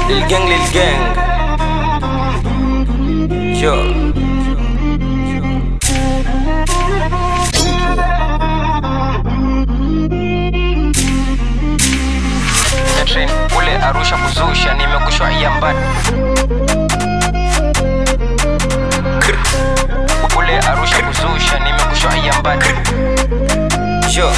Lil gang, lil gang. Yo. Train kule Arusha kuzusha, nimekushwa iambani kule Arusha kuzusha, nimekushwa iambani yo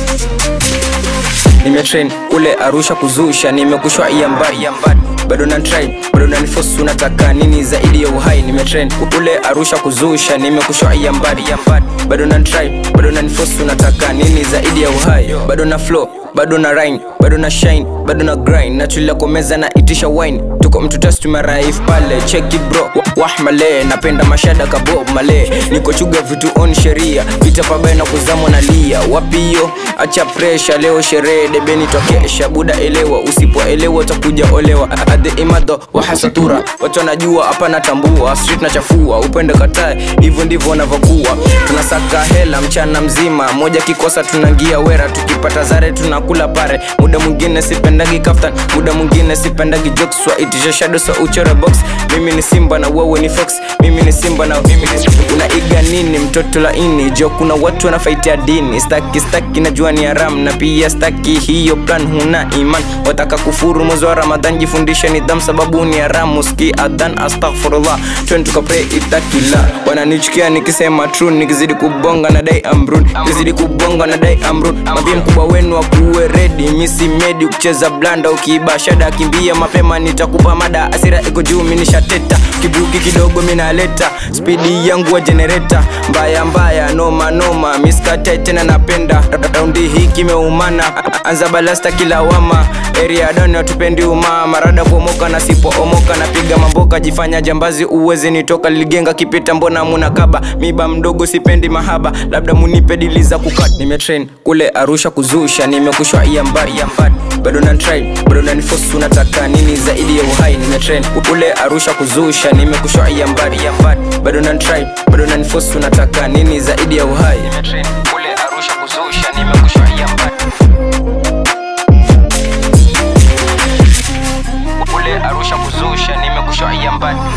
nimetrain kule Arusha kuzusha, nimekushwa iambani bado na try bado na nifosu unataka nini zaidi ya uhai nimetrain kule Arusha kuzusha nimekushwa iambari bado na try bado na nifosu unataka nini zaidi ya uhai bado na flow bado na rhyme bado na shine bado na grind natulia kwa meza na itisha wine tuko mtu test tumeraif pale cheki bro Wa- wahmale napenda mashada kabob male niko chuga vitu on sheria vita pabaye na kuzamwa na lia wapiyo acha presha leo sherehe debeni twakesha buda elewa usipoelewa utakuja olewa adhe imado wahasatura watu wanajua hapa natambua street nachafua upende katae hivyo ndivyo wanavyokuwa tunasaka hela mchana mzima moja kikosa tunangia wera tukipata zare tunakula pare muda mwingine sipendagi kaftan muda mwingine sipendagi jokes waitisha shadow so uchore box mimi ni simba na wewe ni fox mimi ni simba na mimi ni unaiga nini mtoto laini jo kuna watu wanafaitia dini staki staki najua ni haram na pia staki hiyo plan huna iman wataka kufuru mwezi wa ramadhan jifundishe nidham sababu ni haramu ski adhan astaghfirullah twen tukapre itakila wananichukia nikisema true nikizidi kubonga na dai amrun nikizidi kubonga na dai amrun mambie mkubwa wenu akuwe redi misi medi kucheza blanda ukiiba shada kimbia mapema nitakupa mada asira iko juu minishateta kibuki kidogo minaleta spidi yangu wa jenereta mbaya mbaya noma noma miskate tena napenda raundi hii kimeumana anza balasta kila wama area dani watupendi umaa marada kuomoka na sipoomoka napiga mamboka jifanya jambazi uwezi nitoka ligenga kipita mbona munakaba miba mdogo sipendi mahaba labda munipe dili za kukat nimetrain kule arusha kuzusha nimekushwa iambari iambari bado na try bado na nifosu unataka nini zaidi ya uhai nimetrain kule arusha kuzusha nimekushwa iambari iambari bado na try bado na nifosu unataka nini zaidi ya uhai nimetrain kule arusha kuzusha nimekushwa iambari kule arusha kuzusha nimekushwa iambari